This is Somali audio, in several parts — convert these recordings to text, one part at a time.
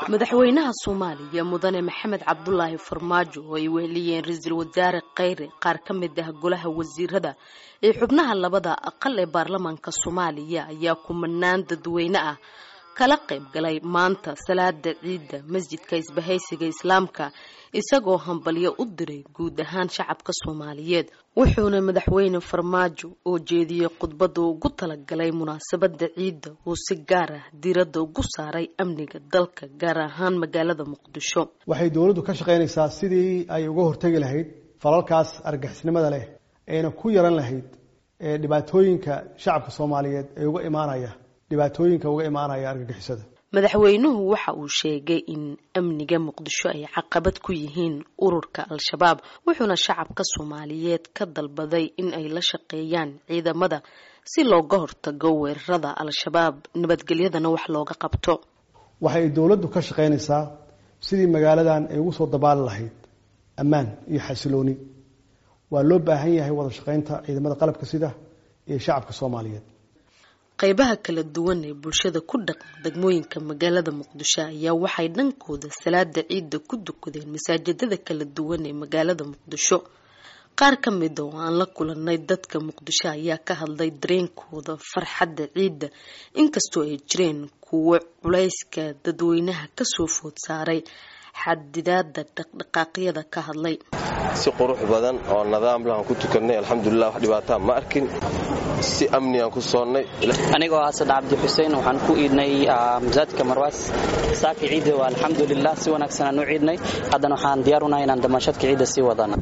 madaxweynaha soomaaliya mudane maxamed cabdulaahi farmaajo oo ay weheliyeen ra-iisul wasaare kheyre qaar ka mid ah golaha wasiirada ee xubnaha labada aqal ee baarlamaanka soomaaliya ayaa kumanaan dadweyne ah kala qayb galay maanta salaada ciidda masjidka isbahaysiga islaamka isagoo hambalyo u diray guud ahaan shacabka soomaaliyeed wuxuuna madaxweyne farmaajo oo jeediyey khudbada ugu talagalay munaasabada ciidda uu si gaar ah diiradda ugu saaray amniga dalka gaar ahaan magaalada muqdisho waxay dowladdu ka shaqaynaysaa sidii ay uga hortegi lahayd falalkaas argixisnimada leh ayna ku yaran lahayd ee dhibaatooyinka shacabka soomaaliyeed ee uga imaanaya dhibaatooyinka uga imaanaya argagixisada madaxweynuhu waxa uu sheegay in amniga muqdisho ay caqabad ku yihiin ururka al-shabaab wuxuuna shacabka soomaaliyeed ka dalbaday in ay la shaqeeyaan ciidamada si looga hortago weerarada al-shabaab nabadgelyadana wax looga qabto waxay dowladdu ka shaqaynaysaa sidii magaaladan ay ugu soo dabaali lahayd ammaan iyo xasilooni waa loo baahan yahay wada shaqaynta ciidamada qalabka sida iyo shacabka soomaaliyeed qaybaha kala duwan ee bulshada ku dhaqan degmooyinka magaalada muqdisho ayaa waxay dhankooda salaada ciidda ku dukadeen masaajidada kala duwan ee magaalada muqdisho qaar ka mid oo aan la kulanay dadka muqdisho ayaa ka hadlay dareenkooda farxadda ciidda inkastoo ay jireen kuwo culayska dadweynaha kasoo food saaray xadidaada dhaqdhaqaaqyada ka hadlay si qurux badan oo nidaam lahan ku tukanay alxamdulilah wax dhibaataa ma arkin si amnigaan ku soonnay anigoo asad cabdi xuseen waxaan ku iidnay masaajidka marwaas saaki ciidda waa alxamdulilah si wanaagsan aan u ciidnay haddana waxaan diyaar unahay inaan damaashadka ciidda sii wadana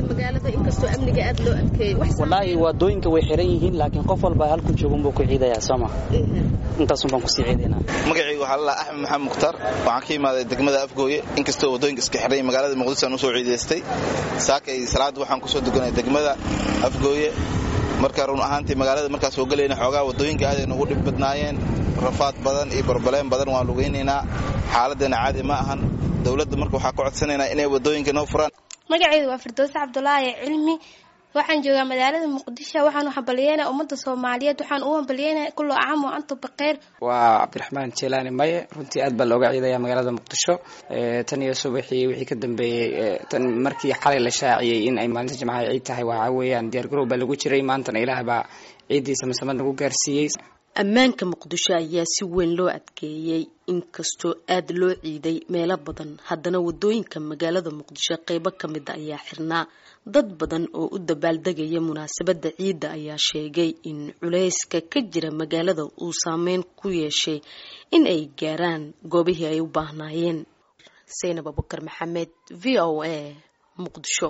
wallaahi waadooyinka way xiran yihiin laakiin qof walba halku joogunbuu ku ciidayaa sooma intaasun baan kusii ciidaynaa magacaygu waxaa lalaa axmed maxamed mukhtaar waxaan ka imaaday degmada afgooye inkastoo wadooyinka iska xiray magaalada muqdisho aan usoo ciidaystay saakay salaada waxaan kusoo duganay degmada afgooye marka run ahaantii magaalada markaa soo gelayna xoogaa wadooyinka aaday nugu dhib badnaayeen rafaad badan iyo barbaleen badan waan lugaynaynaa xaaladdeena caadi ma ahan dowladda marka waxaa ka codsanaynaa inay wadooyinka noo furaan magacaydu waa firdowse cabdulaahi cilmi waxaan joogaa magaalada muqdisho waxaan u hambalyeynaa ummadda soomaaliyeed waxaan u hambalyeynaa kullo caam oo antu baqeer waa cabdiraxmaan jeelaani maye runtii aad baa looga ciidaya magaalada muqdisho tan iyo subaxii wixii ka dambeeyey tan markii xalay la shaaciyey in ay maalinta jimcaha ciid tahay waxaa weeyaan diyaar garow baa lagu jiray maantana ilaah baa ciiddiisa masamad nagu gaarsiiyey ammaanka muqdisho ayaa si weyn loo adkeeyey inkastoo aada loo ciiday meelo badan haddana wadooyinka magaalada muqdisho qeybo ka mida ayaa xirnaa dad badan oo u dabaaldegaya munaasabadda ciidda ayaa sheegay in culayska ka jira magaalada uu saameyn ku yeeshay in ay gaaraan goobihii ay u baahnaayeen saynab abukar maxamed v o a muqdisho